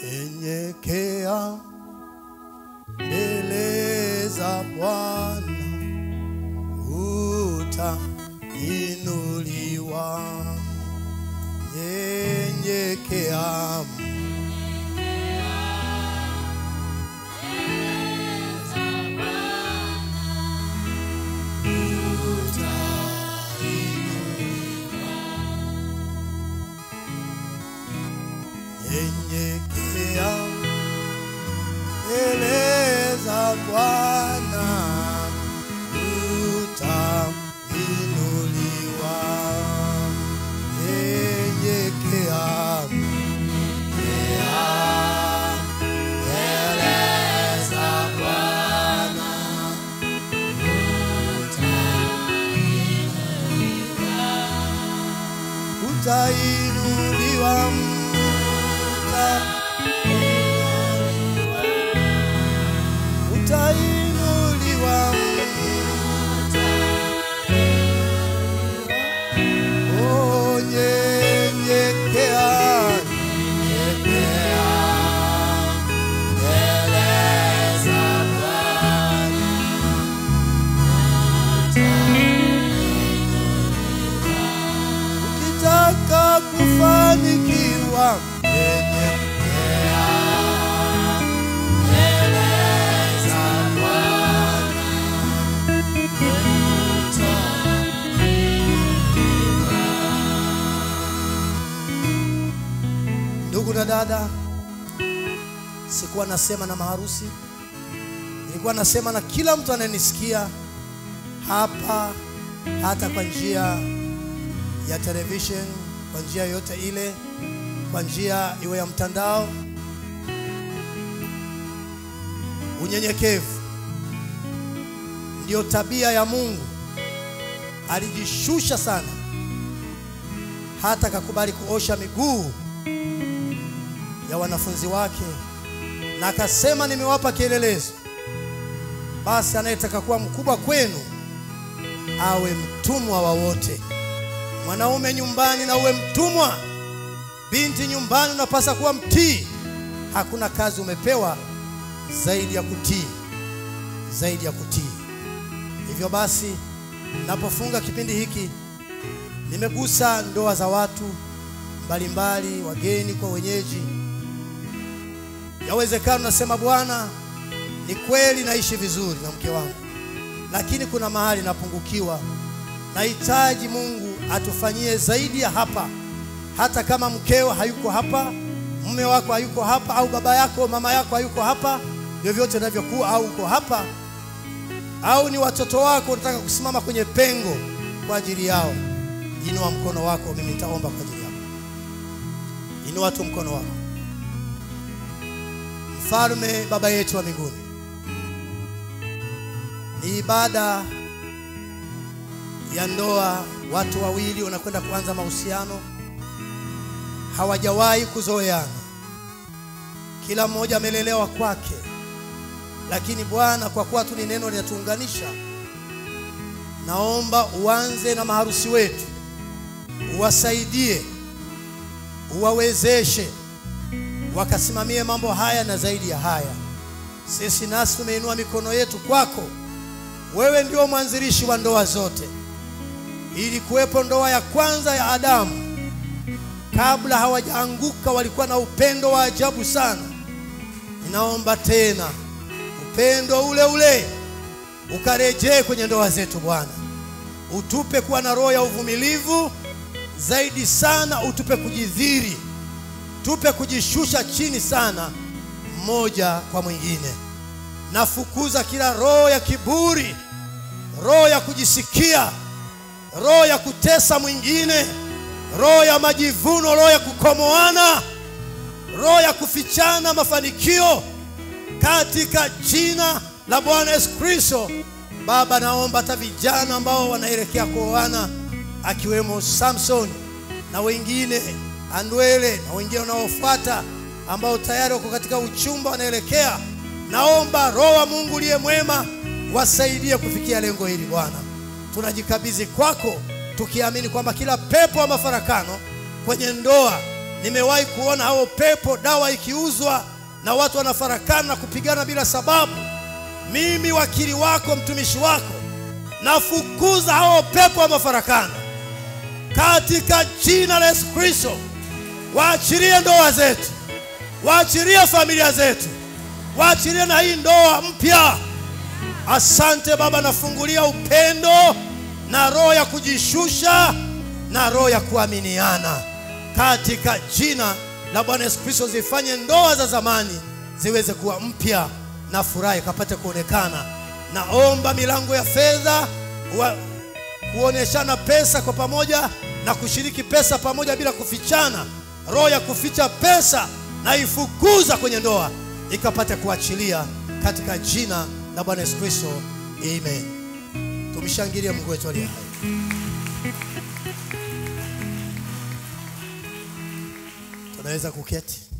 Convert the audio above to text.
nyenyekea mbele za Bwana utainuliwa. Nyenyekea nyenyekea mbele za Bwana utainuliwa. Nyenyekea nyenyekea mbele za Bwana utainuliwa utainuliwa Oh, nyenyekea, nyenyekea mbele za Bwana. Ukitaka kufanikiwa, nyenyekea mbele za Bwana. Ndugu na dada, sikuwa nasema na maharusi, nilikuwa nasema na kila mtu anayenisikia hapa, hata kwa njia ya television, kwa njia yoyote ile, kwa njia iwe ya mtandao. Unyenyekevu ndiyo tabia ya Mungu. Alijishusha sana, hata akakubali kuosha miguu ya wanafunzi wake, na akasema, nimewapa kielelezo, basi anayetaka kuwa mkubwa kwenu awe mtumwa wa wote. Mwanaume nyumbani na uwe mtumwa, binti nyumbani unapasa kuwa mtii. Hakuna kazi umepewa zaidi ya kutii, zaidi ya kutii. Hivyo basi, napofunga kipindi hiki, nimegusa ndoa za watu mbalimbali, wageni kwa wenyeji. Yawezekana unasema Bwana, ni kweli naishi vizuri na mke wangu, lakini kuna mahali napungukiwa. Nahitaji Mungu atufanyie zaidi ya hapa. Hata kama mkeo hayuko hapa, mume wako hayuko hapa, au baba yako mama yako hayuko hapa, vyovyote inavyokuwa, au uko hapa, au ni watoto wako, unataka kusimama kwenye pengo kwa ajili yao, inua mkono wako, mimi nitaomba kwa ajili yako. Inua tu mkono wako. Mfalme, Baba yetu wa mbinguni, ni ibada ya ndoa. Watu wawili wanakwenda kuanza mahusiano, hawajawahi kuzoeana, kila mmoja amelelewa kwake, lakini Bwana, kwa kuwa tu ni neno linatuunganisha, naomba uanze na maharusi wetu, uwasaidie, uwawezeshe wakasimamie mambo haya na zaidi ya haya. Sisi nasi tumeinua mikono yetu kwako, wewe ndio mwanzilishi wa ndoa zote. Ili kuwepo ndoa ya kwanza ya Adamu, kabla hawajaanguka, walikuwa na upendo wa ajabu sana. Ninaomba tena upendo ule ule ukarejee kwenye ndoa zetu Bwana, utupe kuwa na roho ya uvumilivu zaidi sana, utupe kujidhiri tupe kujishusha chini sana mmoja kwa mwingine. Nafukuza kila roho ya kiburi, roho ya kujisikia, roho ya kutesa mwingine, roho ya majivuno, roho ya kukomoana, roho ya kufichana mafanikio katika jina la Bwana Yesu Kristo. Baba, naomba hata vijana ambao wanaelekea kuoana akiwemo Samson na wengine Andwele na wengine wanaofuata ambao tayari wako katika uchumba wanaelekea, naomba Roho wa Mungu liye mwema wasaidie kufikia lengo hili. Bwana, tunajikabidhi kwako tukiamini kwamba kila pepo wa mafarakano kwenye ndoa Nimewahi kuona hao pepo, dawa ikiuzwa na watu wanafarakana na kupigana bila sababu. Mimi wakili wako, mtumishi wako, nafukuza hao pepo wa mafarakano katika jina la Yesu Kristo. Waachilie ndoa zetu, waachilie familia zetu, waachilie na hii ndoa mpya. Asante Baba, nafungulia upendo na roho ya kujishusha na roho ya kuaminiana katika jina la Bwana Yesu Kristo. Zifanye ndoa za zamani ziweze kuwa mpya na furaha ikapate kuonekana. Naomba milango ya fedha wa- kuoneshana pesa kwa pamoja na kushiriki pesa pamoja bila kufichana. Roho ya kuficha pesa na ifukuza kwenye ndoa ikapate kuachilia katika jina la Bwana Yesu Kristo, amen. Tumshangilie Mungu wetu aliye hai. Tunaweza kuketi.